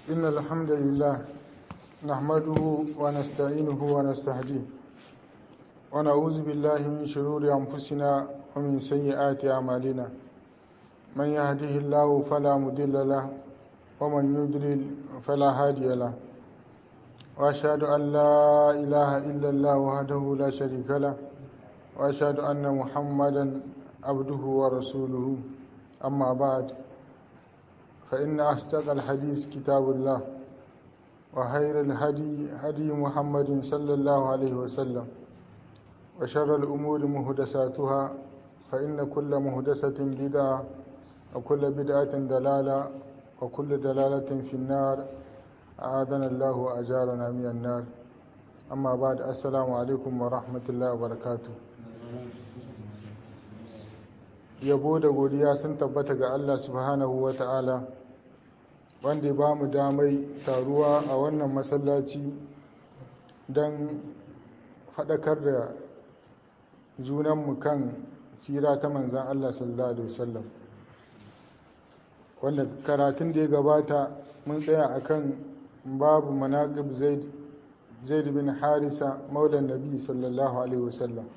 إن الحمد لله نحمده ونستعينه ونستهديه ونعوذ بالله من شرور أنفسنا ومن سيئات أعمالنا من يهده الله فلا مضل له ومن يضلل فلا هادي له وأشهد أن لا إله إلا الله وحده لا شريك له وأشهد أن محمدا عبده ورسوله أما بعد فإن أصدق الحديث كتاب الله وخير الهدي هدي محمد صلى الله عليه وسلم وشر الأمور مهدساتها فإن كل مهدسة بدعة وكل بدعة دلالة وكل دلالة في النار أعاذنا الله وأجارنا من النار أما بعد السلام عليكم ورحمة الله وبركاته yabo da godiya sun tabbata ga Allah subhanahu wa ta'ala wanda ba mu damai taruwa a wannan masallaci don faɗakar da junanmu kan tsira ta manzan Allah sallallahu Alaihi wasallam wanda karatun da ya gabata mun tsaya akan babu manaqib zaid bin harisa maulan nabi sallallahu alaihi wasallam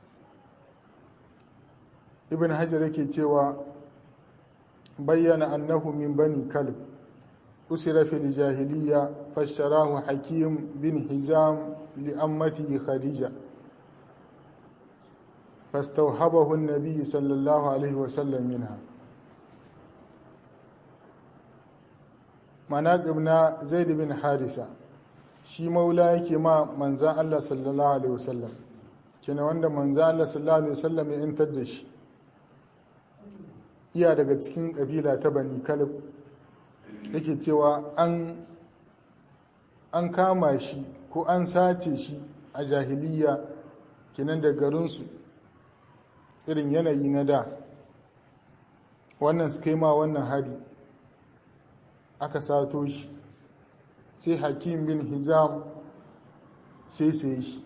ibn hajar yake cewa bayyana annahu min bani kalb usira fil jahiliya fasharahu hakim bin hizam li ammati khadija فاستوهبه النبي صلى الله عليه وسلم منها مناقب na zaid bin harisa shi maula yake ma manzan Allah sallallahu alaihi wasallam kina wanda manzan Allah sallallahu alaihi wasallam ya intar da shi iya daga cikin kabila ta bani kalib yake cewa an an kama shi ko an sace shi a jahiliya kinan da garinsu irin yanayi na da wannan suka yi ma wannan hari aka sato shi sai hakim bin hizam sai sai shi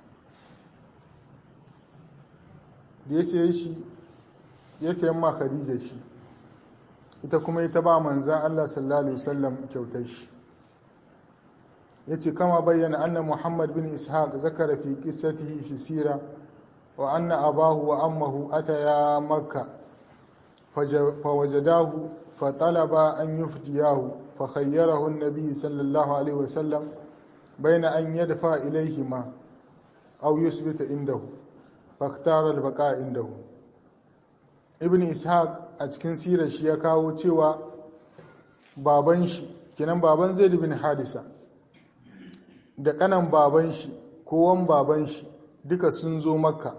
da ya sai shi ya sayan ma khadija shi ita kuma ita ba manzan Allah sallallahu alaihi wasallam kyautar shi yace kama bayyana anna Muhammad bin Ishaq zakara fi qissatihi fi sira wa anna abahu wa ammahu ataya makka fawajadahu fatalaba an yufdiyahu fakhayyarahu an-nabi sallallahu alaihi wasallam bayna an yadfa ilayhima aw yusbita indahu faktara al-baqa indahu ibn ishaq a cikin sirar shi ya kawo cewa baban shi kenan baban zaid bin hadisa da kanan baban shi kowan baban shi duka sun zo makka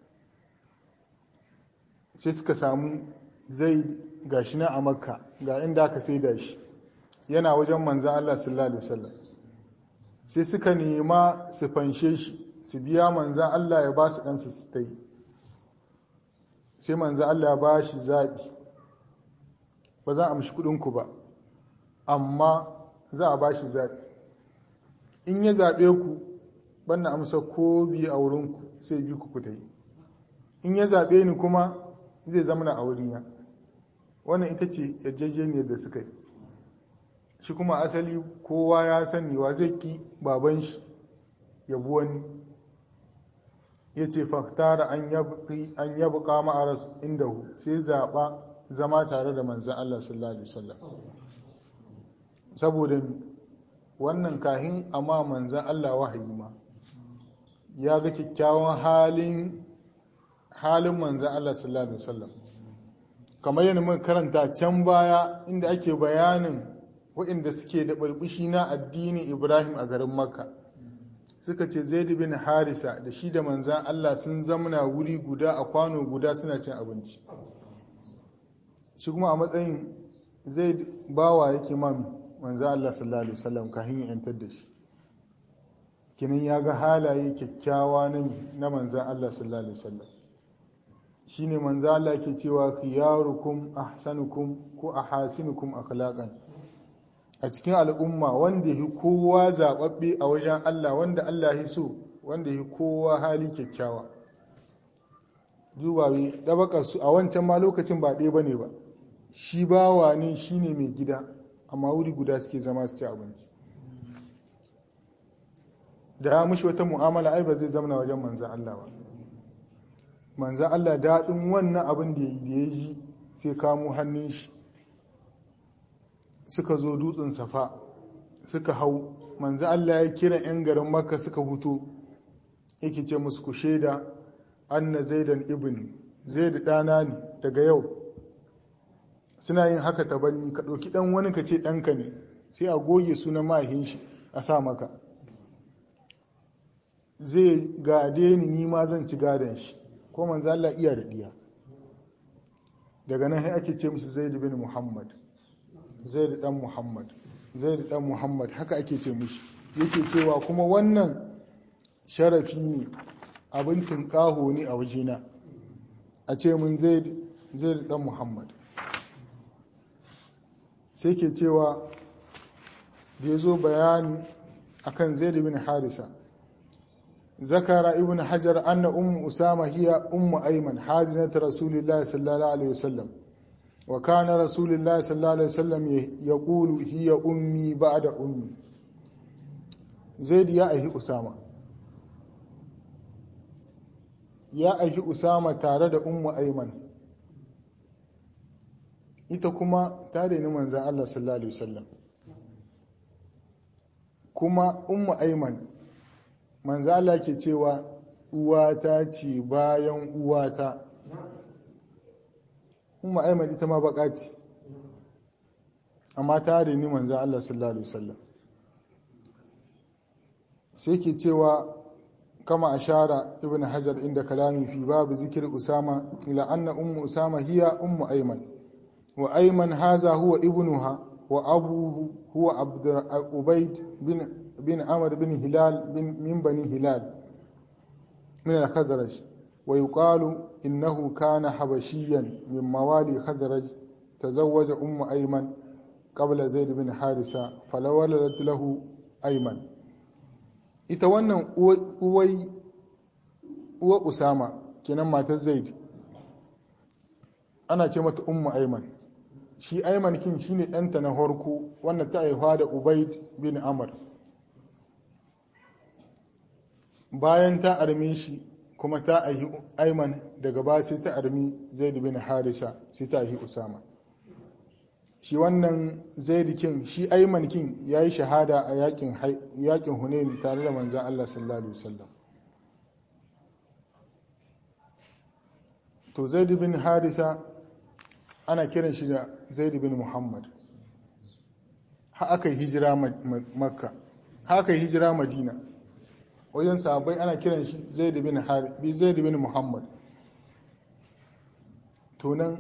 sai suka samu zaid gashi na a makka ga inda aka saida shi yana wajen manzan Allah sallallahu alaihi wasallam sai suka nema su fanshe shi su biya manzan Allah ya ba su ɗansa su ta yi sai manzo Allah ya ba shi zaɓi ba za a amshi kuɗinku ba amma za a ba shi zaɓi in ya zaɓe ku banna amsa ko biyu a wurinku sai bi ku kuta yi in ya zaɓe ni kuma zai zama na aurina wannan ita ce yarjejeniyar da suka yi shi kuma asali kowa ya sani wa zai ki baban shi yabu wani ya ce faktara an yabu kama a rasu inda hu sai zaɓa zama tare da manzan Allah sallallahu Alaihi wasallam saboda wannan kahin amma manzan Allah wahayi ma ya ga kyakkyawan halin halin manzan Allah sallallahu Alaihi wasallam kamar yana muka karanta can baya inda ake bayanin waɗanda suke da ɓarɓushi na addinin Ibrahim a garin Makka. suka ce zaid bin harisa da shi da manzan Allah sun zamana wuri guda a kwano guda suna cin abinci shi kuma a matsayin zaid bawa yake mami manzan Allah sallallahu alaihi wasallam kafin ya yantar da shi kinin ya ga halaye kyakkyawa na na manzan Allah sallallahu alaihi wasallam shine manzan Allah ke cewa khiyarukum ahsanukum ko ahasinukum akhlaqan a cikin al'umma wanda yi kowa zaɓaɓɓe a wajen Allah wanda Allah ya so wanda yi kowa hali kyakkyawa dubawi ɗabakarsu a wancan ma lokacin ba ɗaya ba ne ba shi bawa ne shi ne mai gida amma wuri guda suke zama su ci abinci da ya mushi wata mu'amala ai ba zai zamana wajen manzan Allah ba manzan Allah daɗin wannan abin da ya ji sai kamo hannun shi suka zo dutsen safa suka hau manzan Allah ya kira 'yan garin makka suka hutu yake ce musu ku shaida anna zaidan ibni zaid ɗana ne daga yau suna yin haka tabanni ka ɗauki ɗan wani ka ce ɗanka ne sai a goge sunan mahin shi a sa maka zai gade ni ni ma zan ci gadon shi ko manzo Allah iya da diya daga nan sai ake ce mishi Zaid bin Muhammad Zaid dan Muhammad Zaid dan Muhammad haka ake ce mishi yake cewa kuma wannan sharafi ne abin tunƙaho ne a wajena a ce mun Zaid Zaid dan Muhammad sai ke cewa da ya zo bayani akan Zaid bin Harisa ذكر ابن حجر أن أم أسامة هي أم أيمن حادنة رسول الله صلى الله عليه وسلم وكان رسول الله صلى الله عليه وسلم يقول هي أمي بعد أمي زيد يا أهي أسامة يا أهي أسامة تارد أم أيمن ita kuma tare ni manzan Allah sallallahu Alaihi wasallam kuma ummu aiman manzo Allah ke cewa uwata ce bayan uwata umma aiman ita ma baka ce amma ta ni manzo Allah sallallahu alaihi wasallam sai ke cewa kama ashara ibn hajar inda kalami fi babu zikir usama ila anna ummu usama hiya ummu aiman wa aiman haza huwa ibnuha wa abuhu huwa abd ubayd bin بن عمرو بن هلال بن من بني هلال من الخزرج ويقال إنه كان حبشيا من موالي خزرج تزوج أم أيمن قبل زيد بن حارثة فلو ولدت له أيمن ita wannan uwai uwa usama kenan matar zaid ana ce mata ummu aiman shi aiman kin shine ɗanta na harko wannan ta haihuwa da ubaid bin amr bayan ta arme shi kuma ta ahi aiman daga ba sai ta armi zaid bin harisa sai ta ahi usama shi wannan zaid kin shi aiman kin yayi shahada a yakin yakin hunain tare da manzon Allah sallallahu alaihi wasallam to zaid bin harisa ana kiran shi da zaid bin muhammad ha aka yi hijira makka ha aka yi hijira madina wajen sahabbai ana kiran shi zaid bin harbi zaid bin muhammad to nan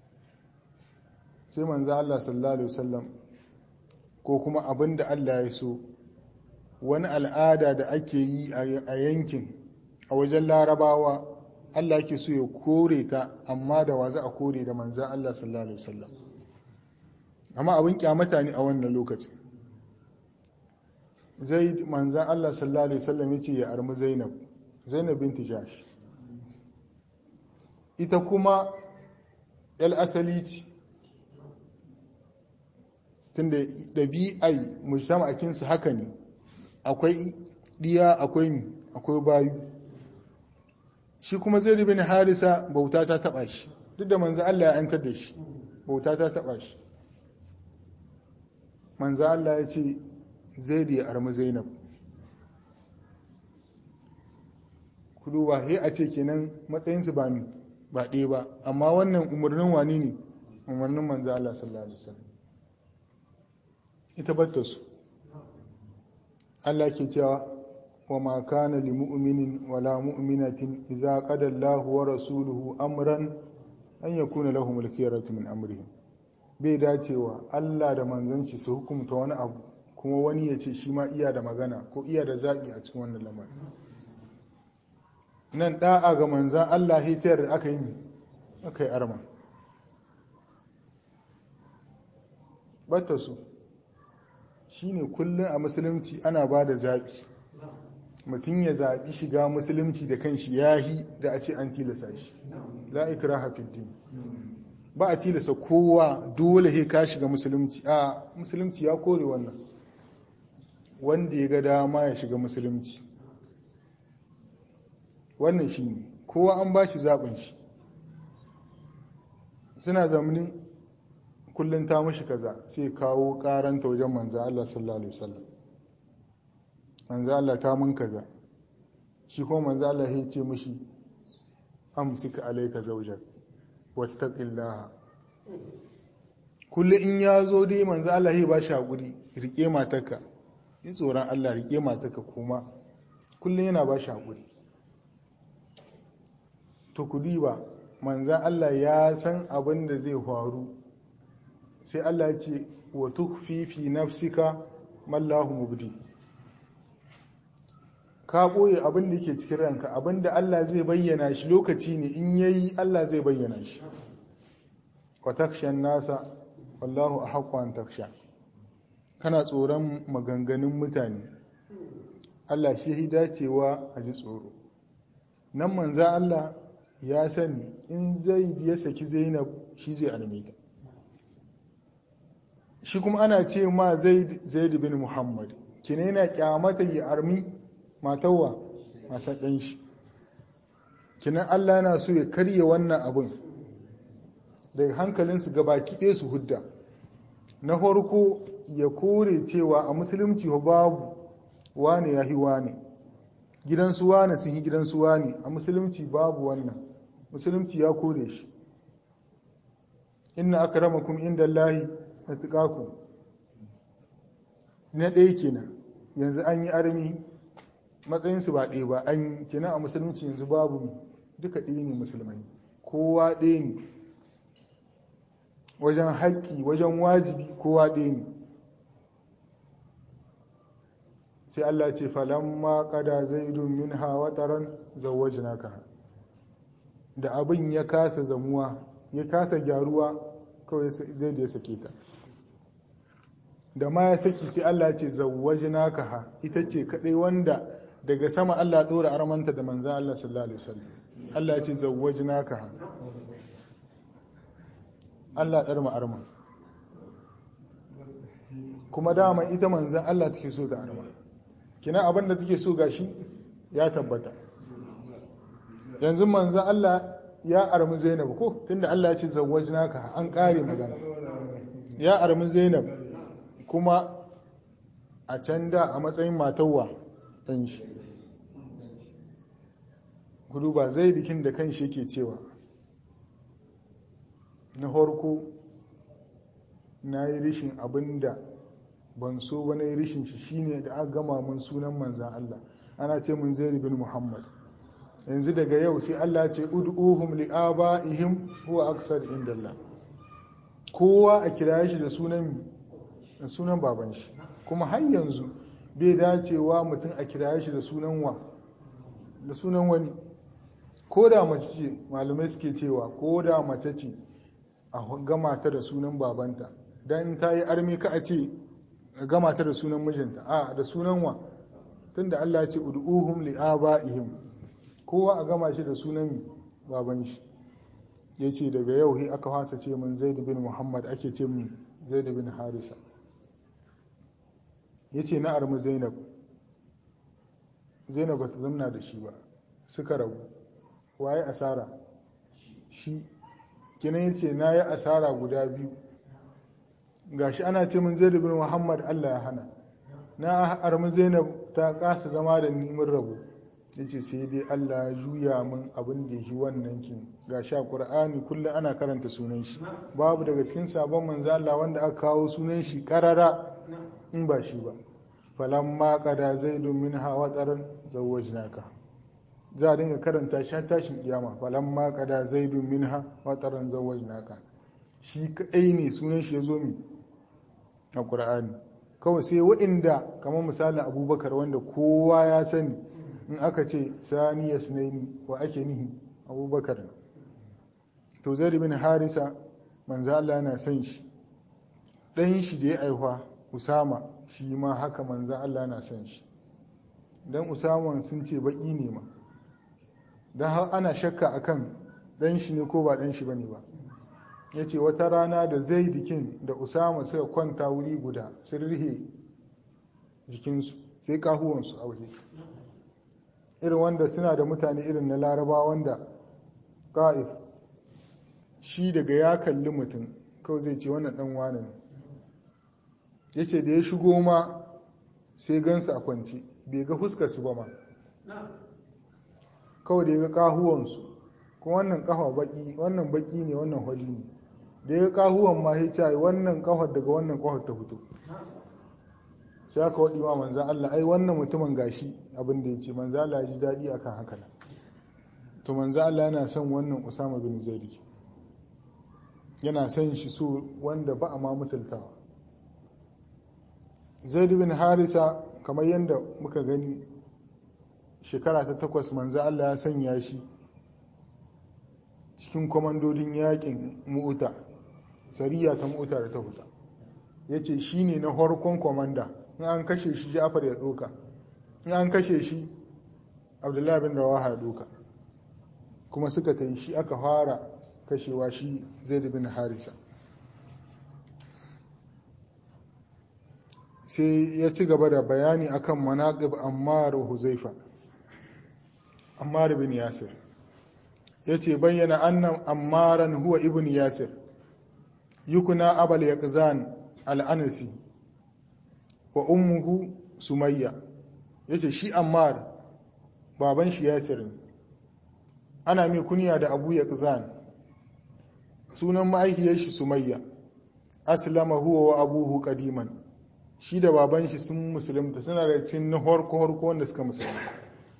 sai manzo Allah sallallahu alaihi wasallam ko kuma abinda Allah ya so wani al'ada da ake yi a yankin a wajen larabawa Allah ke so ya kore ta amma da wa za a kore da manzo Allah sallallahu alaihi wasallam amma abin kyamata ne a wannan lokacin zaid manzan Allah sallallahu alaihi wasallam yace ya armi Zainab Zainab binti Jash ita kuma yal asali ce tunda dabi'ai mujtama'akin su haka ne akwai diya akwai mi akwai bayu shi kuma Zaid bin Harisa bauta ta taba shi duk da manzan Allah ya antar da shi bauta ta taba shi manzan Allah ya ce zaidu ya armi zainab ku duba he a ce kenan matsayinsu ba mi ba ɗaya ba amma wannan umarnin wani ne umarnin manzo Allah sallallahu alaihi wasallam ita batta su Allah ke cewa wa ma kana li mu'minin wala mu'minatin idza qada Allahu wa rasuluhu amran an yakuna lahum al-khiyaratu min amrihim bai dacewa Allah da manzanci su hukumta wani abu kuma wani ya ce shi ma iya da magana ko iya da zaɓi a cikin wannan lamarin nan ɗa'a ga manzan Allah hitayar da aka yi aka yi arma bata su shi ne kullum a musulunci ana ba da zaɓi mutum ya zaɓi shiga musulunci da kan shi yahi da a ce an tilasa shi la'ikira hafidin ba a tilasa kowa dole he ka shiga musulunci a musulunci ya kore wannan wanda ya ga dama ya shiga musulunci wannan shi ne kowa an ba shi zaɓin shi suna zamani kullum ta mashi kaza sai kawo karanta wajen manzan Allah sallallahu Alaihi wasallam manzan Allah ta mun kaza shi kuma manzan Allah ya ce mashi amsika alaika zaujak wattaqillaha kullum in ya zo dai manzan Allah ya ba shi haƙuri rike matarka yi tsoron Allah rike matarka kuma kullum yana ba shi haƙuri to ku ba manzan Allah ya san abin da zai faru sai Allah ya ce wa tukfi fi nafsika mallahu mubdi ka boye abin da yake cikin ranka abin da Allah zai bayyana shi lokaci ne in yayi Allah zai bayyana shi wa takshan nasa wallahu ahqqu an taksha kana tsoron maganganun mutane Allah shi dacewa a ji tsoro nan manza Allah ya sani in zaid ya saki zainab shi zai alme ta shi kuma ana ce ma zaid zaid bin muhammad kine yana kyamata ya armi matawa mata dan shi kinan Allah yana so ya karye wannan abin daga hankalinsu gabaki ɗaya su hudda na farko ya kore cewa a musulunci babu wane ya hi wane gidansu wane sun yi gidansu wane a musulunci babu wannan musulunci ya kore shi inna akramakum inda Allahi atqakum na ɗaya kenan yanzu an yi armi matsayinsu ba ɗaya ba an kenan a musulunci yanzu babu duka ɗaya ne musulmai kowa ɗaya ne wajen haƙƙi wajen wajibi kowa ɗaya ne sai Allah ce falamma qada zaidun minha wataran zawwajnaka da abin ya kasa zamuwa ya kasa gyaruwa kawai zai da ya sake ta da ma ya saki sai Allah ce zawwajnaka ha ita ce kadai wanda daga sama Allah dora armanta da manzan Allah sallallahu alaihi wasallam Allah ya ce zawwajnaka ha Allah dar ma arma kuma dama ita manzan Allah take so da arma kina abin da take so gashi ya tabbata yanzu manzan Allah ya armi Zainab ko tunda Allah ya ce zawwajnaka an kare magana ya armi Zainab kuma a can da a matsayin matawa ɗan shi gudu ba zai dikin da kan shi yake cewa na farko na yi rishin abin da ban so ba na yi rishin shi shine da aka gama mun sunan manzan Allah ana ce mun zai bin Muhammad yanzu daga yau sai Allah ce ud'uhum li'aba'ihim huwa aksar indallah kowa a kira shi da sunan da sunan baban shi kuma har yanzu bai dacewa mutum a kira shi da sunan wa da sunan wani ko da mace ce malamai suke cewa ko da mace ce a gama ta da sunan babanta dan ta yi armi ka a ce gama ta da sunan mijinta a da sunan wa tunda Allah ce ud'uhum li'aba'ihim kowa a gama shi da sunan baban shi yace daga yau he aka fasa ce min Zaid bin Muhammad ake ce min Zaid bin Harisa yace na armi Zainab Zainab bata zamna da shi ba suka rabu waye asara shi kinan yace na yi asara guda biyu gashi ana ce min Zaid bin Muhammad Allah ya hana na armi Zainab ta kasa zama da ni mun rabu yace sai dai Allah ya juya min abin da yi wannan kin gashi a Qur'ani kullum ana karanta sunan shi babu daga cikin sabon manzo Allah wanda aka kawo sunan shi karara in ba shi ba falamma qada zaidun minha wataran zawwajnaka za a dinga karanta shi tashin kiyama falamma qada zaidun minha wataran zawwajnaka shi kadai ne sunan shi yazo mi a Qur'ani kawai sai waɗanda kamar misalin Abubakar wanda kowa ya sani in aka ce sani ya sunaini wa ake nihi abubakar to zai bin harisa manzo Allah yana son shi ɗan shi da ya aihuwa usama shi ma haka manzo Allah yana son shi dan usama sun ce baki ne ma dan har ana shakka akan ɗan shi ne ko ba ɗan shi bane ba ya ce wata rana da zai dikin da usama suka kwanta wuri guda sun rihe jikinsu sai kahuwansu a waje irin wanda suna da mutane irin na laraba wanda ƙa'if shi daga ya kalli mutum kawai zai ce wannan ɗan wane ne ya ce da ya shigo ma sai gansu a kwanci bai ga fuskarsu ba ma kawai da ya ga kahuwansu kuma wannan kafa baki wannan baki ne wannan holi ne da ya ga kahuwan ma ya ce wannan kafar daga wannan kafar ta fito sai aka waɗi ma manzan Allah ai wannan mutumin gashi abin da ya ce manzan Allah ya ji daɗi akan haka nan to manzan Allah yana son wannan Usama bin Zaid yana son shi so wanda ba a ma misaltawa Zaid bin Harisa kamar yadda muka gani shekara ta takwas manzan Allah ya sanya shi cikin kwamandodin yakin mu'uta sariya ta mu'uta da ta huta ya ce shi ne na harkon kwamanda in an kashe shi jafar ya doka in an kashe shi abdullahi bin rawaha ya doka kuma suka ta yi shi aka fara kashewa shi zai bin harisa sai ya ci gaba da bayani akan manaƙib ammar huzaifa ammar bin yasir ya ce bayyana annan ammaran huwa ibn yasir yukuna abal yaqzan al'anasi wa ummuhu sumayya yace shi ammar baban shi yasir ne ana mai kunya da abu yaqzan sunan ma'aikiyar shi sumayya aslama huwa wa abuhu qadiman shi da baban shi sun musulunta suna da cin na horko horko wanda suka musulunta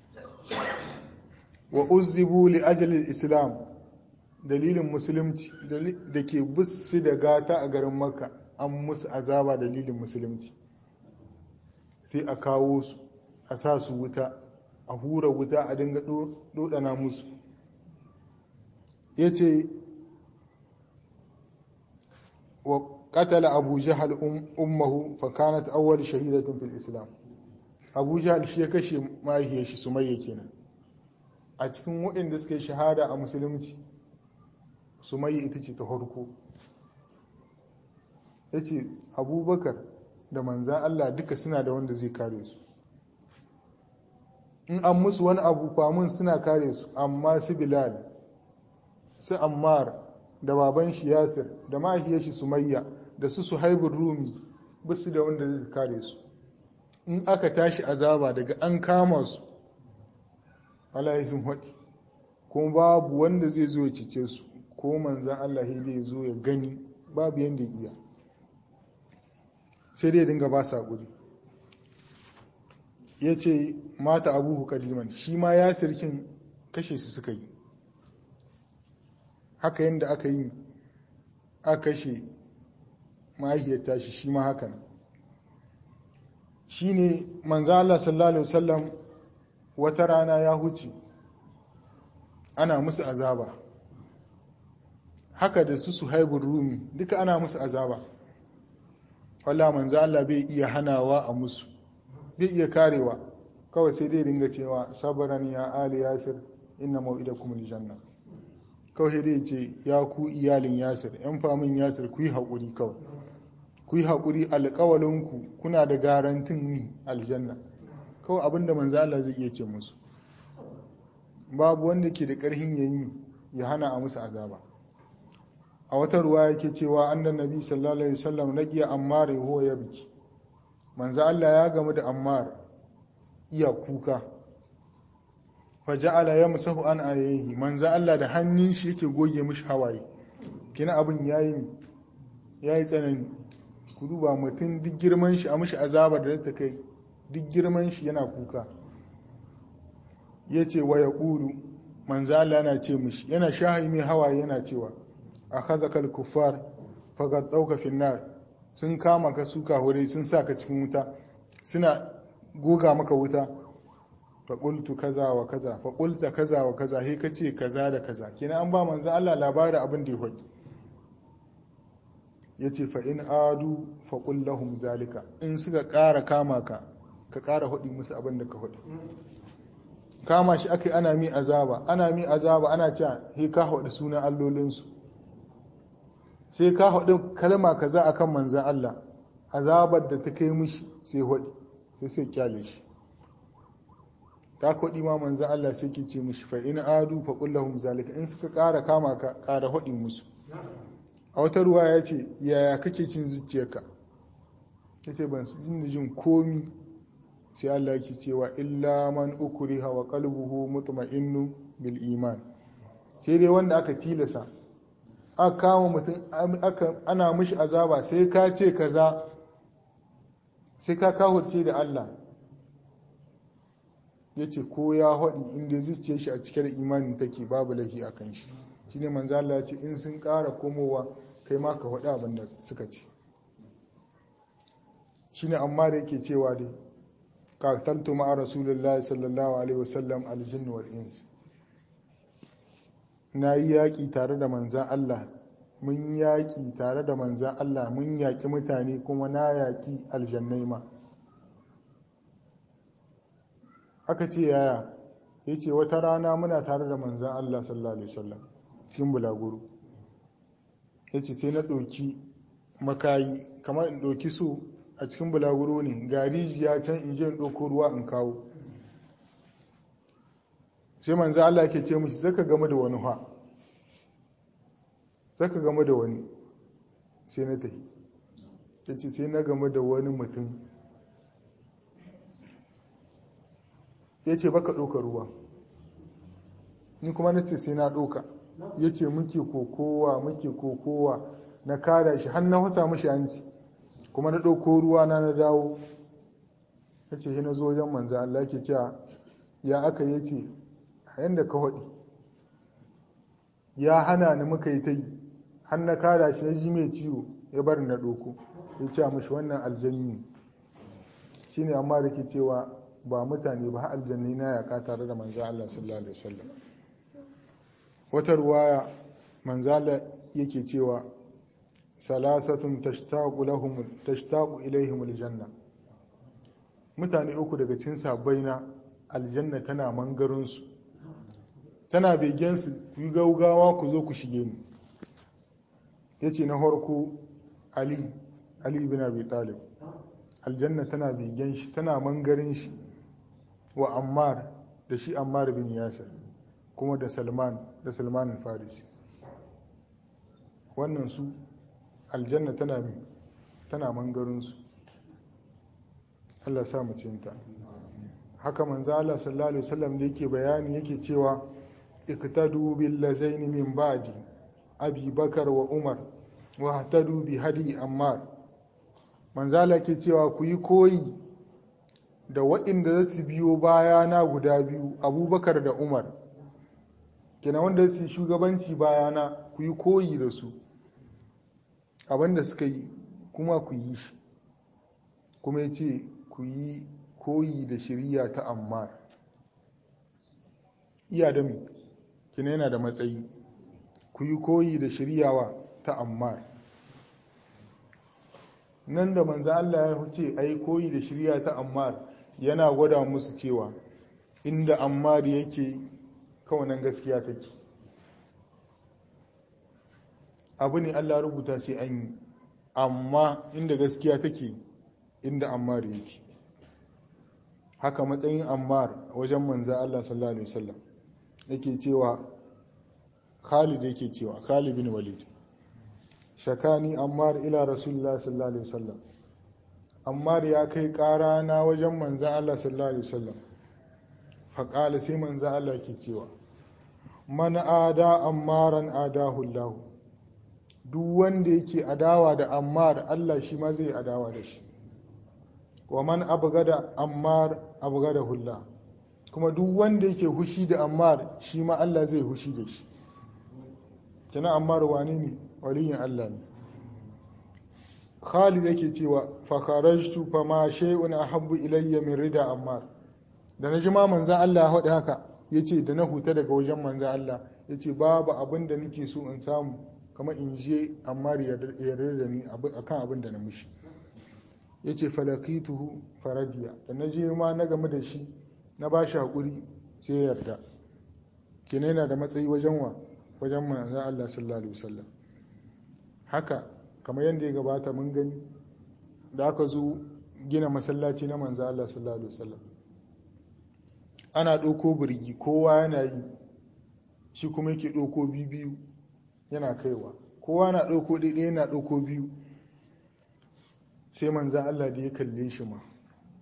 wa uzzibu li ajali islam dalilin musulunci da ke bussi da gata a garin makka an musu azaba dalilin musulunci sai a kawo su a sa su wuta a hura wuta a dinga dodana musu ya ce wa katala abu jihal ummahu fakanat awwal shahidatun fil islam abu jihal shi ya kashe mahaifiyar shi sumayya kenan a cikin waɗanda suka yi shahada a musulunci sumayya ita ce ta farko ya ce abubakar da manzan Allah duka suna da wanda zai kare su in an musu wani abu famun suna kare su amma su bilal su ammar da baban shi yasir da mahaifiyar shi sumayya da su suhaibun rumi basu da wanda zai kare su in aka tashi azaba daga an kama su Allah sun haɗi kuma babu wanda zai zo ya cice su ko manzan Allah ya zo ya gani babu yadda iya sai dai dinga ba sa guri ya ce mata abuhu kadiman shi ma ya sirkin kashe su suka yi haka yadda aka yi a kashe mahaifiyar tashi shi ma haka shi ne manzo Allah sallallahu Alaihi wasallam wata rana ya huce ana musu azaba haka da su su haibun rumi duka ana musu azaba wala manzo Allah bai iya hanawa a musu bai iya karewa kawai sai dai dinga cewa sabaran ya ali yasir inna mau'idakum aljanna kawai dai ce ya ku iyalin yasir yan famin yasir ku yi haƙuri kawai ku yi haƙuri alƙawalinku kuna da garantin ni aljanna kawai abinda manzo Allah zai iya ce musu babu wanda ke da ƙarhin yayi ya hana a musu azaba a wata ruwa yake cewa annan nabi sallallahu alaihi wasallam naqiya ammar huwa yabki manzo Allah ya gamu da ammar iya kuka fa ja'ala yamsahu an alayhi manzo Allah da hannun shi yake goge mishi hawaye kina abin yayi yayi tsanani ku duba mutum duk girman shi a mishi azaba da ta kai duk girman shi yana kuka yace wa yaqulu manzo Allah yana ce mishi yana shahi mai hawaye yana cewa akhazakal kuffar faqad dauka finnar sun kama ka suka hure sun saka cikin wuta suna goga maka wuta fa qultu kaza wa kaza fa qulta kaza wa kaza he kace kaza da kaza kina an ba manzo Allah labari abin da ya faɗi yace fa in adu fa qul lahum zalika in suka ƙara kama ka ka ƙara hudi musu abin da ka hudi kama shi akai ana mi azaba ana mi azaba ana cewa he ka hudi sunan allolinsu sai ka haɗu kalma kaza akan manzan Allah azabar da ta kai mishi sai haɗi sai sai kyale shi ta kwaɗi ma manzan Allah sai ke ce mishi fa in adu fa kullahum zalika in suka ƙara kama ka ƙara haɗi musu a wata ruwa ya ce yaya kake cin zuciyarka ya ce ban jin jin komi sai Allah ke cewa illa man ukriha wa qalbuhu mutma'innu bil iman sai dai wanda aka tilasa aka kama mutum ana mishi azaba sai ka ce kaza sai ka kahurce da Allah ya ce ko ya haɗi inda zuciya shi a cikin imanin take babu lahi a kan shi shi ne manzo Allah ya ce in sun ƙara komowa kai ma ka faɗi abin da suka ce shi ne amma da yake cewa dai qataltu ma'a rasulullahi sallallahu alaihi wasallam aljinn wal ins na yi yaƙi tare da manzan Allah mun yaƙi tare da manzan Allah mun yaƙi mutane kuma na yaƙi aljannai ma aka ce yaya ya ce wata rana muna tare da manzan Allah sallallahu Alaihi wasallam cikin bulaguru ya ce sai na ɗauki makayi kamar in ɗauki su a cikin bulaguro ne ga rijiya can in je in ɗauko ruwa in kawo sai manzan Allah ke ce mushi zaka game da wani ha zaka game da wani sai na tafi ya ce sai na game da wani mutum ya ce baka ɗauka ruwa ni kuma na ce sai na ɗauka ya ce muke kokowa muke kokowa na kada shi har na husa mashi hanci kuma na ɗauko ruwa na na dawo ya ce shi na zo wajen manza Allah ke cewa ya aka yi ce yadda ka haɗi ya hana ni muka yi ta yi har na kada shi na ji mai ciwo ya bar na ɗauko ya ce mashi wannan aljanni shi ne amma da ke cewa ba mutane ba aljanni na yaka tare da manzo Allah sallallahu alaihi wasallam wata ruwaya manzo Allah yake cewa salasatun tashtaqu lahum tashtaqu ilaihim aljanna mutane uku daga cikin sabaina aljanna tana mangarin su tana begen su ku gaugawa ku zo ku shige ni yace na farko ali ali ibn abi talib aljanna tana begen shi tana mangarin shi wa ammar da shi ammar bin yasir kuma da salman da salman farisi wannan su aljanna tana mi tana mangarinsu Allah sa mu cinta haka manzo Allah sallallahu alaihi wasallam da yake bayani yake cewa iktadu bil lazaini min ba'di abi bakar wa umar wa hatadu bi hadi ammar manzo Allah ke cewa ku yi koyi da waɗanda za su biyo bayana guda biyu abubakar da umar kina wanda su shugabanci bayana ku yi koyi da su abinda suka yi kuma ku yi shi kuma ya ce ku yi koyi da shirya ta ammar iya da mu kina yana da matsayi ku yi koyi da shiryawa ta ammar nan da manzo Allah ya ce ai koyi da shirya ta ammar yana gwada musu cewa inda ammar yake kawanan gaskiya take abu ne Allah rubuta sai an yi amma inda gaskiya take inda ammar yake haka matsayin ammar wajen manza Allah sallallahu alaihi wasallam yake cewa Khalid yake cewa Khalid bin Walid shakani ammar ila rasulullah sallallahu alaihi wasallam ammar ya kai ƙara na wajen manza Allah sallallahu alaihi wasallam faƙala sai manza Allah ke cewa man ada ammaran adahu Allah duk wanda yake adawa da ammar Allah shi ma zai adawa da shi wa man abgada ammar abgada hulla kuma duk wanda yake hushi da ammar shi ma Allah zai hushi da shi kina ammar wani ne waliyin Allah ne Khalid yake cewa fa kharajtu fa ma shay'un ahabbu ilayya min rida ammar da na ji ma manzan Allah ya haɗe haka yace da na huta daga wajen manzan Allah yace babu abin da nake so in samu kamar in je ammar ya yarda da ni akan abin da na mishi yace falakituhu faradiya da na je ma na game da shi na ba shi hakuri sai ya yarda kenan yana da matsayi wajen wa wajen manzan Allah sallallahu alaihi wasallam haka kamar yadda ya gabata mun gani da aka zo gina masallaci na manzo Allah sallallahu alaihi wasallam ana ɗauko birgi kowa yana yi shi kuma yake ɗauko biyu yana kaiwa kowa na ɗauko ɗaiɗaya yana ɗauko biyu sai manzan Allah da ya kalle shi ma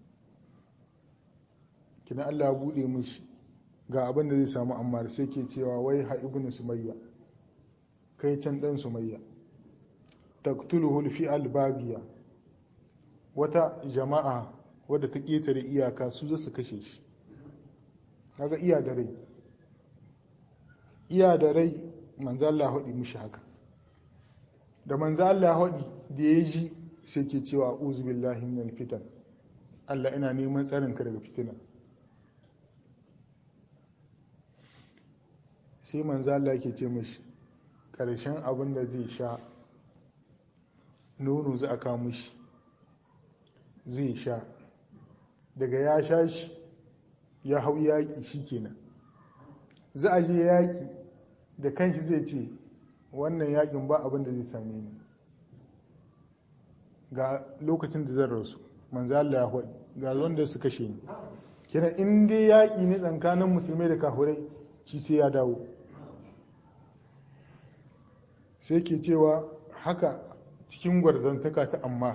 kina Allah ya buɗe mishi ga abin da zai samu amma sai ke cewa wai ha ibn sumayya kai can ɗan sumayya taqtuluhu fi albabiya wata jama'a wadda ta ƙetare iyaka su za su kashe shi kaga iya da rai iya da rai manzo Allah haɗi mishi haka da manzo Allah haɗi da ya ji sai ke cewa uzu billahi minal fitan Allah ina neman tsarin ka daga fitina sai manzo Allah ke ce mishi karshen abin da zai sha nono za a kawo mishi zai sha daga ya sha shi ya hau yaƙi shi kenan za a je yaƙi da kanshi zai ce wannan yaƙin ba abin da zai same ni ga lokacin da zan rasu manzo Allah ya haɗi ga wanda su kashe ni kenan in dai yaƙi ne tsakanin musulmai da kafurai shi sai ya dawo sai ke cewa haka cikin gwarzantaka ta amma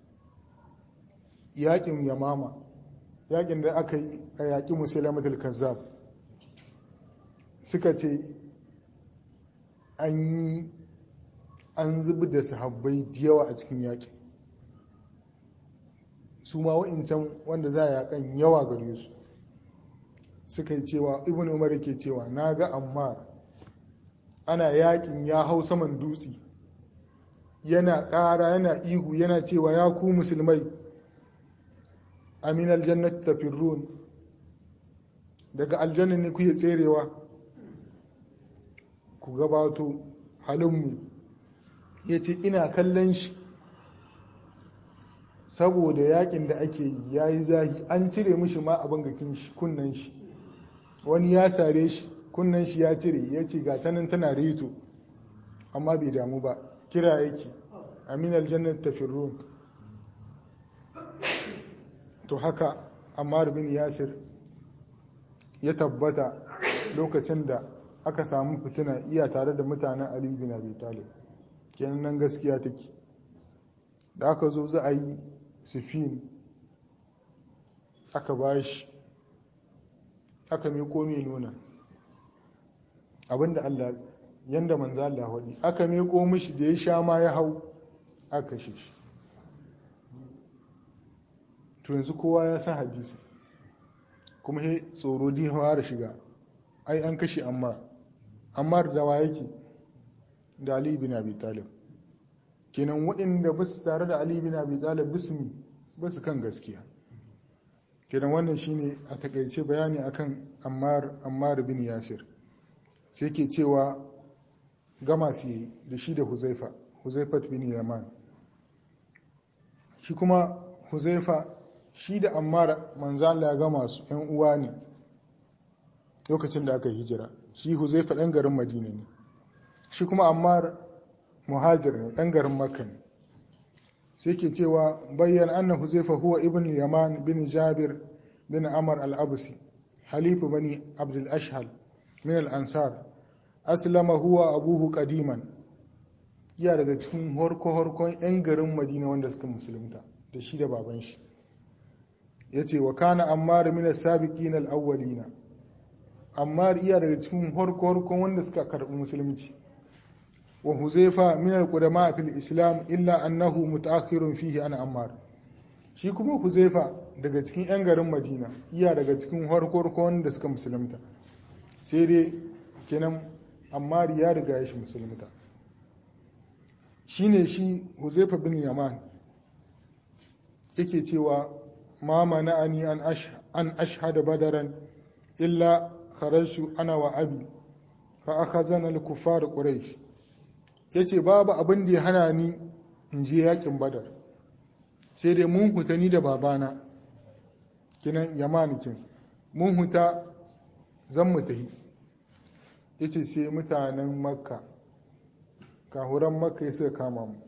yaƙin yamama yaƙin da aka yi a yaƙi musulamatul kazzab suka ce an yi an zubi da sahabbai da yawa a cikin yaƙin su ma wa'incan wanda za a yaƙan yawa gare su suka yi cewa ibn umar ke cewa na ga amma ana yaƙin ya hau saman dutse yana ƙara yana ihu yana cewa ya ku musulmai amin aljannat tafirrun daga aljanna ne kuke tserewa ku gabato halinmu ya ce ina kallon shi saboda yakin da ake yi ya yi zahi an cire mishi ma abin gakin shi kunnan shi wani ya sare shi kunnan shi ya cire ya ce ga tanan tana reto amma bai damu ba kira yake amin aljannat tafirrun to haka ammar bin yasir ya tabbata lokacin da aka samu fitina iya tare da mutanen ali bin abi talib kenan nan gaskiya take da aka zo za a yi sifin aka bashi aka miko mai nuna abinda Allah yanda manzo Allah wadi aka miko mishi da ya sha ma ya hau aka kashe shi to yanzu kowa ya san hadisi kuma he tsoro di da shiga ai an kashe amma amma da wa yake da Ali bin Abi Talib kenan waɗanda ba su tare da Ali bin Abi Talib bismi ba su kan gaskiya kenan wannan shine a takaice bayani akan Ammar Ammar bin Yasir sai ke cewa gama su yi da shi da Huzaifa Huzaifat bin Yaman shi kuma Huzaifa shi da Ammar manzan ya gama su ‘yan uwa ne lokacin da aka hijira shi Huzaifa ɗan garin Madina ne shi kuma Ammar muhajir ne ɗan garin Makka ne sai ke cewa bayyana anna Huzaifa huwa ibn Yaman bin Jabir bin Amr al-Absi halifu bani Abdul Ashhal min al-Ansar aslama huwa abuhu qadiman iya daga cikin horko-horkon 'yan garin Madina wanda suka musulunta da shi da baban shi ya ce wa kana ammar min as-sabiqin al-awwalina ammar iya daga cikin horko-horkon wanda suka karbi musulunci wa huzaifa min al-qudama fil islam illa annahu mutaakhirun fihi ana ammar shi kuma huzaifa daga cikin yan garin madina iya daga cikin horko-horkon wanda suka musulunta sai dai kenan ammar ya riga ya shi musulunta shine shi huzaifa bin yaman yake cewa ma mana'ani an ashhada badaran illa kharajtu ana wa abi fa akhazana al-kuffar quraish yace babu abin da ya hana ni in je yakin badar sai dai mun huta ni da babana kinan yamanikin mun huta zan mu tahi yace sai mutanen makka kahuran makka suka kama mu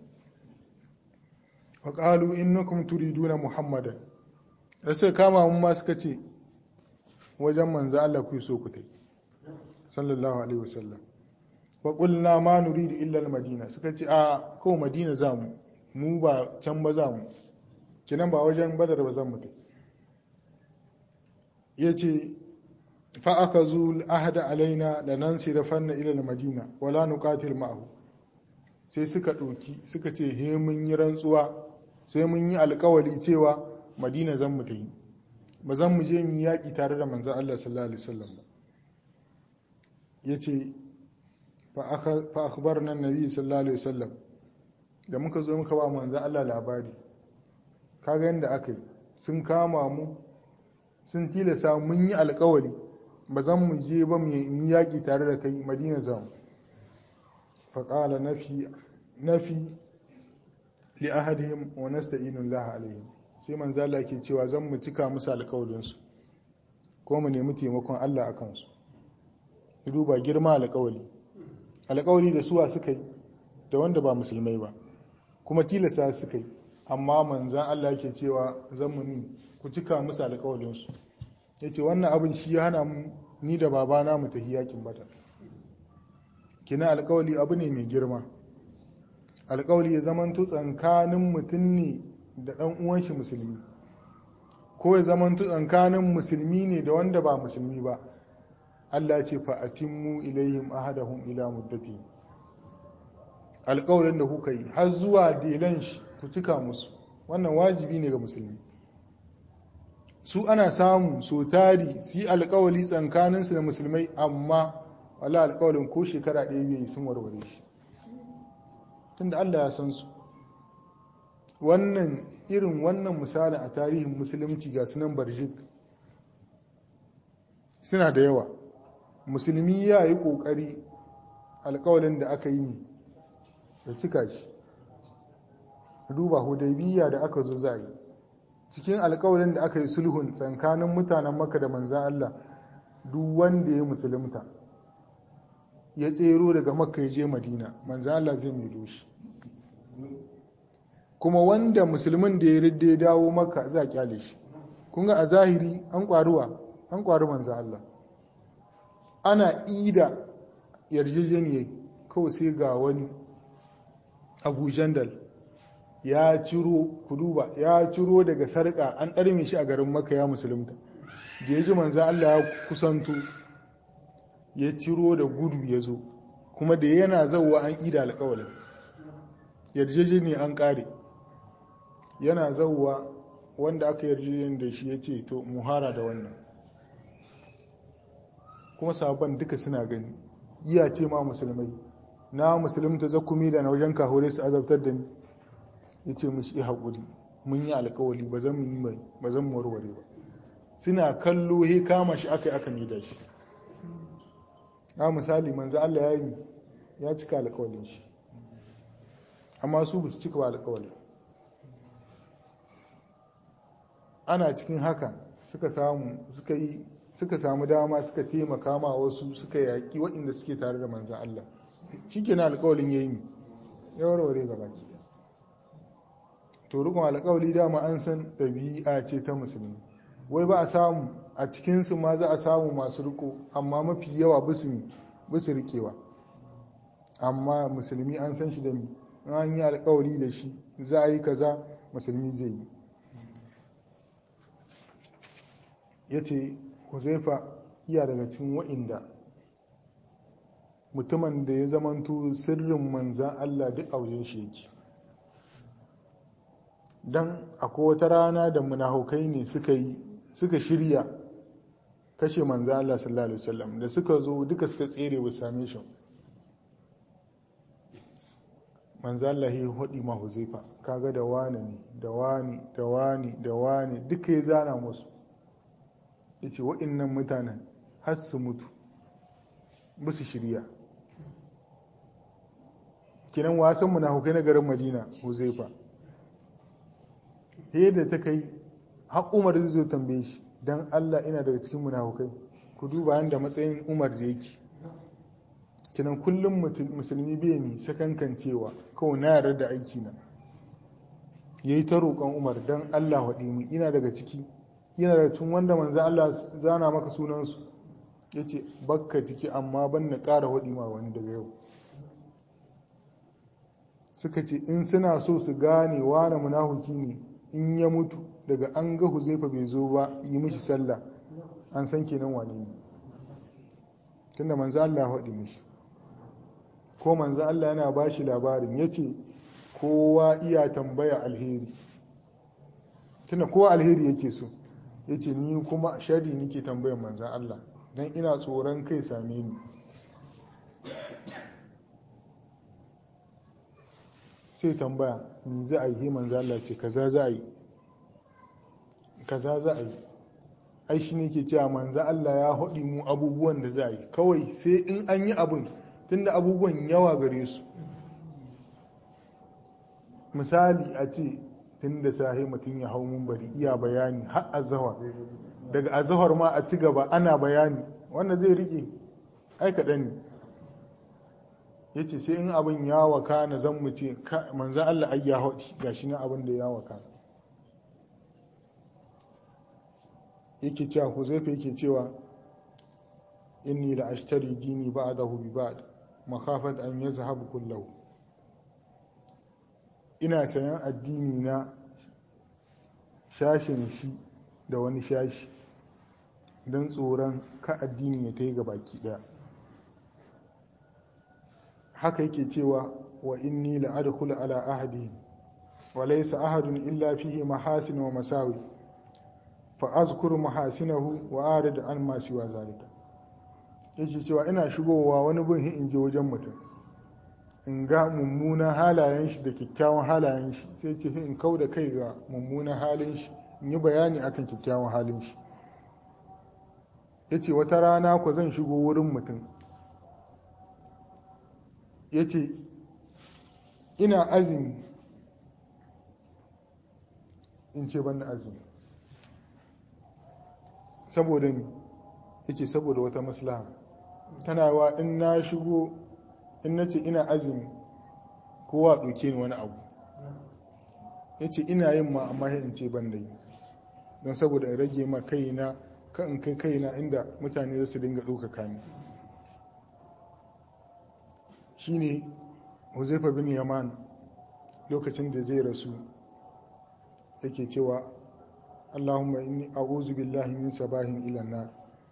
wa qalu innakum turiduna muhammadan da suka kama mu ma suka ce wajen manzo Allah ku so ku tai sallallahu alaihi wasallam wa qulna ma nuridu illa al-madina suka ce a ko madina za mu mu ba can ba za mu kinan ba wajen badar ba zan mu tai yace fa akazu al-ahda alaina lanansirafanna ila al-madina wala nuqatil ma'ahu sai suka ɗauki suka ce he mun yi rantsuwa sai mun yi alkawali cewa madina zan mu tafi ba zan mu je mu yi yaƙi tare da manzan Allah sallallahu alaihi wasallam ba yace fa akhbarna annabi sallallahu alaihi wasallam da muka zo muka ba manzan Allah labari kaga yanda aka yi sun kama mu sun tilasa mun yi alkawali ba zan mu je ba mu yi yaƙi tare da kai madina zan faƙala nafi nafi li ahadihim wa nasta'inu Allah alaihim sai manzo Allah ke cewa zan mu cika musu alƙawarin su ko mu nemi taimakon Allah akan su duba girma alƙawari alƙawari da suwa suka yi da wanda ba musulmai ba kuma tilasta suka yi amma manzan Allah ke cewa zan mu ni ku cika musu alƙawarin su yace wannan abin shi ya hana mu ni da babana mu tafi yakin badar kina alƙawali abu ne mai girma alƙawali ya zamanto tsankanin mutum ne da ɗan uwan shi musulmi ko ya zamanto tsankanin musulmi ne da wanda ba musulmi ba Allah ce fa atimmu ilaihim ahadahum ila muddati alƙawalin da kuka yi har zuwa delan shi ku cika musu wannan wajibi ne ga musulmi su ana samu so tari su yi alƙawali tsankaninsu da musulmai amma wala alƙawalin ko shekara ɗaya biyu sun warware shi tunda Allah ya san su wannan irin wannan misali a tarihin musulunci ga sunan barjik suna da yawa musulmi ya yi ƙoƙari alƙawalin da aka yi ne da cika shi duba hudaybiya da aka zo za yi cikin alƙawalin da aka yi sulhun tsakanin mutanen maka da manzan Allah duk wanda ya musulunta ya tsero daga makka ya je madina manzan Allah zai milo shi kuma wanda musulmin da ya ridda ya dawo maka za a kyale shi kun ga a zahiri an kwaruwa an kwaru manzan Allah ana ida yarjejeniyar kawai sai ga wani abu jandal ya ciro kuduba ya ciro daga sarƙa an ɗarme shi a garin maka ya musulunta da ya ji manzan Allah ya kusanto ya ciro da gudu ya zo kuma da yana zauwa an ida alƙawalin yarjejeni an ƙare yana zauwa wanda aka yarjejeni da shi ya ce to muhara da wannan kuma sabon duka suna gani iya ce ma musulmai na musulunta zakumi da na wajen kahore su azabtar da ni ya ce mushi yi haƙuri mun yi alƙawali ba zan yi mai ba zan warware ba suna kallo he kama shi aka yi aka da shi na misali manzo Allah ya yi ya cika alƙawalin shi amma su ba su cika ba alƙawalin ana cikin haka suka samu suka yi suka samu dama suka taimaka ma wasu suka yaƙi waɗanda suke tare da manzan Allah shi ke na alƙawalin ya yi ya warware gaba ki to rukun alƙawali dama an san ɗabi'a ce ta musulmi wai ba a samu a cikinsu ma za a samu masu riko amma mafi yawa bisu rikewa amma musulmi an san shi da mi an yi alƙawari da shi za a yi kaza musulmi zai yi ya ce huzaifa iya daga cikin wa'inda mutumin da ya zamanto sirrin manzan Allah duk a wajen shi yake don akwai wata rana da munafukai ne suka yi suka shirya kashe manzan Allah sallallahu alaihi wasallam da suka zo duka suka tsere ba same shi manzan Allah ya hudi ma huzaifa kaga da wani ne da wani da wani da wani duka ya zana musu ya ce wa'innan mutanen har su mutu ba su shirya kinan wasan munafukai na garin madina huzaifa da ta kai har umar zai zo tambaye shi don allah ina daga cikin munafukai ku duba yadda matsayin umar da yake kinan kullum musulmi bai mi sakankan cewa kawai na yarda da aiki na yayi ta roƙon Umar dan Allah waɗi mu ina daga ciki ina daga cikin wanda manzo Allah zana maka sunansu yace bakka ciki amma ban na ƙara waɗi ma wani daga yau suka ce in suna so su gane wane munafuki ne in ya mutu daga an ga huzaifa bai zo ba yi mishi sallah an san kenan wane ne tunda manzo Allah haɗi mishi ko manzo Allah yana ba shi labarin ya ce kowa iya tambaya alheri tunda kowa alheri yake so ya ce ni kuma shari nake tambayar manzo Allah don ina tsoron kai same ni sai tambaya ni za a yi manzo Allah ce kaza za a yi kaza za a yi ai shi ne ke cewa manzo Allah ya haɗi mu abubuwan da za a yi kawai sai in an yi abin tunda abubuwan yawa gare su misali a ce tun da sahi mutum ya hau bari iya bayani har azahar daga azahar ma a ci gaba ana bayani wanda zai rike ai kaɗan ne ya ce sai in abin ya waka na zan mu ce manzan Allah ai ya haɗi ga shi na abin da ya waka yake cewa huzaifa yake cewa inni la ashtari dini ba'dahu bi ba'd makhafat an yazhab kullahu ina sayan addini na shashin shi da wani shashi don tsoron ka addini ya ta yi baki daya haka yake cewa wa inni la'adkhulu ala ahadi wa laysa ahadun illa fihi mahasin wa masawi fa azkuru mahasinahu wa arid an ma siwa zalika yace cewa ina shigowa wani bin in je wajen mutum in ga mummunan halayen shi da kyakkyawan halayen shi sai ce in kau da kai ga mummunan halin shi in yi bayani akan kyakkyawan halin shi yace wata rana ku zan shigo wurin mutum ya ce ina azumi in ce ban azumi saboda ni ya ce saboda wata maslaha tana wa in na shigo in na ce ina azumi kowa ɗauke ni wani abu ya ce ina yin ma amma in ce ban da yi don saboda in rage ma kaina kan in kai kaina inda mutane za su dinga ɗaukaka ni shine huzaifa bin yaman lokacin da zai rasu yake cewa allahumma inni a'udhu billahi min sabahin ila nar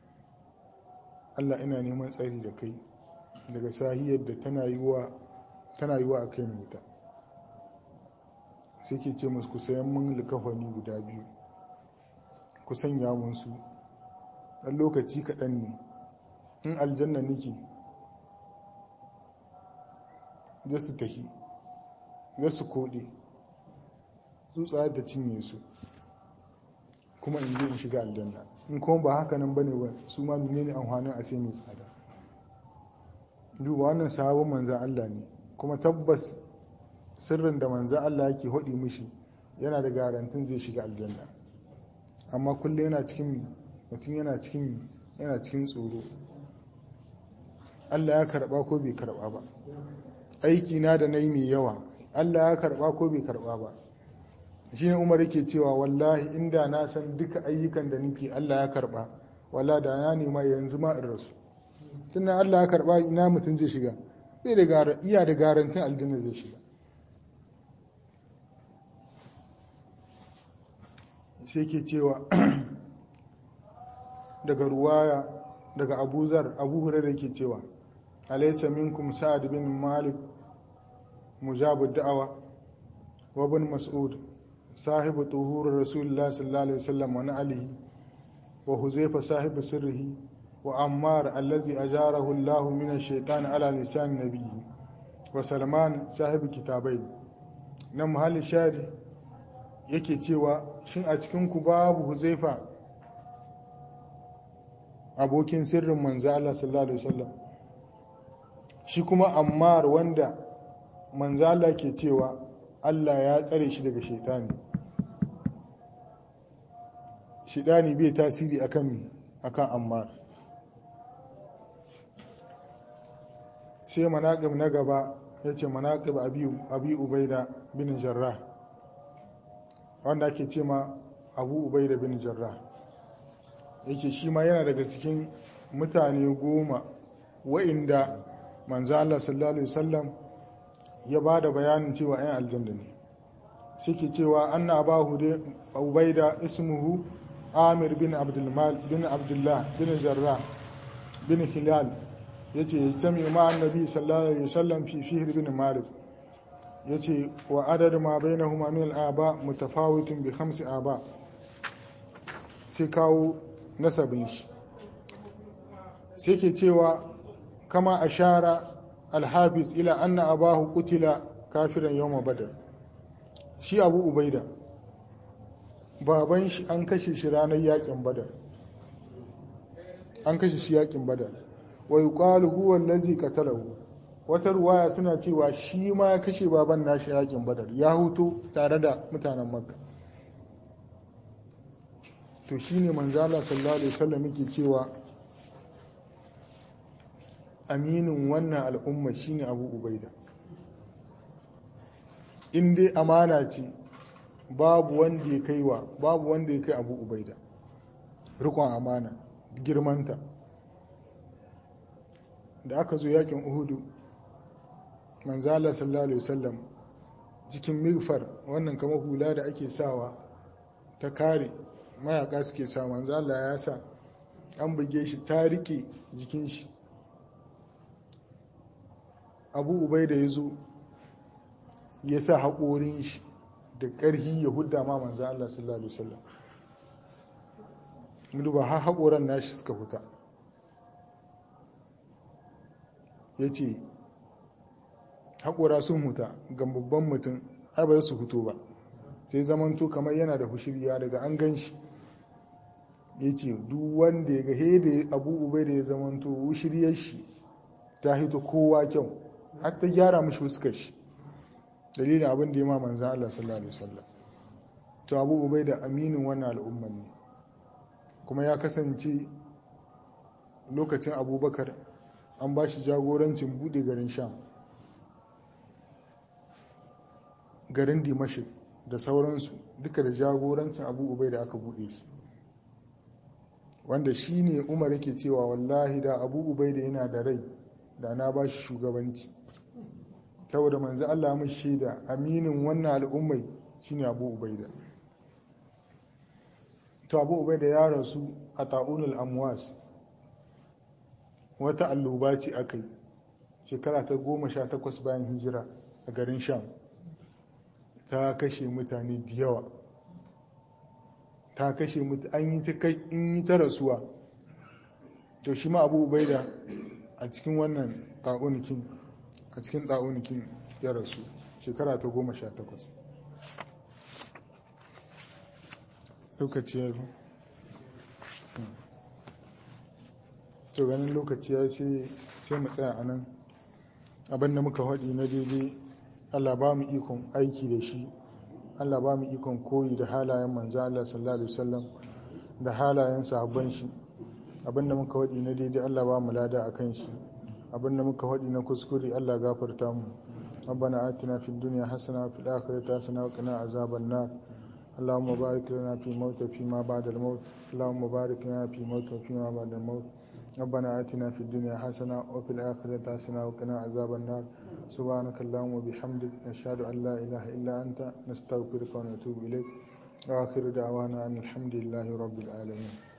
Allah ina neman tsari da kai daga sahiyar da tana yiwa tana yiwa a kai wuta sai ke ce musu ku sayan mun likafani guda biyu ku sanya mun su dan lokaci kaɗan ne in aljanna nake za su tafi za su koɗe tsutsa da cinye su kuma in je in shiga aljanna in kuma ba haka nan bane ba su ma menene amfanin a sai mai tsada duba wannan sahabin manzan Allah ne kuma tabbas sirrin da manzan Allah yake hodi mishi yana da garantin zai shiga aljanna amma kullum yana cikin mutum yana cikin yana cikin tsoro Allah ya karba ko bai karba ba aiki na da na yi mai yawa Allah ya karba ko bai karba ba shi ne umar yake cewa wallahi inda na san duka ayyukan da nake Allah ya karba walla da na nema yanzu ma in rasu tunan Allah ya karba ina mutum zai shiga bai da iya da garantin aljanna zai shiga sai ke cewa daga ruwaya daga abuzar abu hurairar ke cewa alaysa minkum sa'ad bin malik mujabu da'awa wa ibn mas'ud sahibu tuhur rasulullah sallallahu alaihi wasallam wa alihi wa huzaifa sahibu sirrihi wa ammar allazi ajarahu Allah min ash-shaytan ala lisan nabiyhi wa salman sahibu kitabai na muhalli shari yake cewa shin a cikin ku babu huzaifa abokin sirrin manzo Allah sallallahu alaihi wasallam shi kuma ammar wanda manzo Allah ke cewa Allah ya tsare shi daga shaitani shaitani bai tasiri akan mi akan ammar sai manaƙib na gaba ya ce manaƙib abi ubaida bin jarrah wanda ake ce ma abu ubaida bin jarrah ya ce shi ma yana daga cikin mutane goma wa'inda manzo Allah sallallahu alaihi wasallam ya ba da bayanin cewa 'yan aljanna ne suke cewa anna abahu da ubaida ismuhu amir bin abdulmal bin abdullah bin zarra bin hilal yace yajtami ma annabi sallallahu alaihi wasallam fi fihr bin malik yace wa adad ma bainahuma min al-aba mutafawitun bi khamsi aba sai kawo nasabin shi sai ke cewa kama ashara al-hafiz ila anna abahu qutila kafiran yawma badr shi abu ubaida baban shi an kashe shi ranar yakin badar an kashe shi yakin badar wa yuqalu huwa allazi qatalahu wata ruwaya suna cewa shi ma ya kashe baban nashi yakin badar ya huto tare da mutanen makka to shine manzo Allah sallallahu alaihi wasallam yake cewa aminin wannan al'umma shine abu ubaida in dai amana ce babu wanda ya kai wa babu wanda ya kai abu ubaida rikon amana girmanta da aka zo yakin uhudu manzala sallallahu alaihi wasallam cikin migfar wannan kama hula da ake sawa ta kare mayaka suke sa manzala ya sa an buge shi ta rike jikin shi abu ubaida ya zo ya sa haƙorin shi da ƙarhi ya hudda ma manzo Allah sallallahu alaihi wasallam duba har haƙoran nashi suka huta yace haƙora sun huta ga babban mutum ai ba su huto ba sai zamanto kamar yana da hushiriya daga an gan shi yace duk wanda ya ga hede abu ubai da ya zamanto hushiriyar shi ta hito kowa kyau har ta gyara mishi fuskar shi dalilin abin da ya ma manzan Allah sallallahu alaihi wasallam to Abu Ubaida aminin wannan al'umman ne kuma ya kasance lokacin Abubakar an ba shi jagorancin bude garin Sham garin Dimashq da sauransu duka da jagorancin Abu Ubaida aka bude shi wanda shine Umar yake cewa wallahi da Abu Ubaida yana da rai da na ba shi shugabanci saboda manzo Allah mun shaida aminin wannan al'ummai shine Abu Ubaida to Abu Ubaida ya rasu a ta'unul amwas wata alluba ce akai shekara ta 18 bayan hijira a garin Sham ta kashe mutane da yawa ta kashe an yi ta kai in yi ta rasuwa to shi ma Abu Ubaida a cikin wannan ta'unikin a cikin ɗa'unikin ya rasu shekara ta goma sha takwas lokaci ya zo to ganin lokaci ya sai mu tsaya a nan abinda muka haɗi na daidai allah ba mu ikon aiki da shi allah ba mu ikon koyi da halayen manzan allah sallallahu alaihi wasallam da halayen sahabban shi abinda muka haɗi na daidai allah ba mu lada a kan shi abinda muka faɗi na kuskure Allah gafarta mu ربنا آتنا في الدنيا حسنة وفي الآخرة حسنة وقنا عذاب النار اللهم بارك لنا في موت فيما بعد الموت اللهم بارك لنا في موت فيما بعد الموت ربنا آتنا في الدنيا حسنة وفي الآخرة حسنة وقنا عذاب النار سبحانك اللهم وبحمدك نشهد أن لا إله إلا أنت نستغفرك ونتوب إليك وآخر دعوانا أن الحمد لله رب العالمين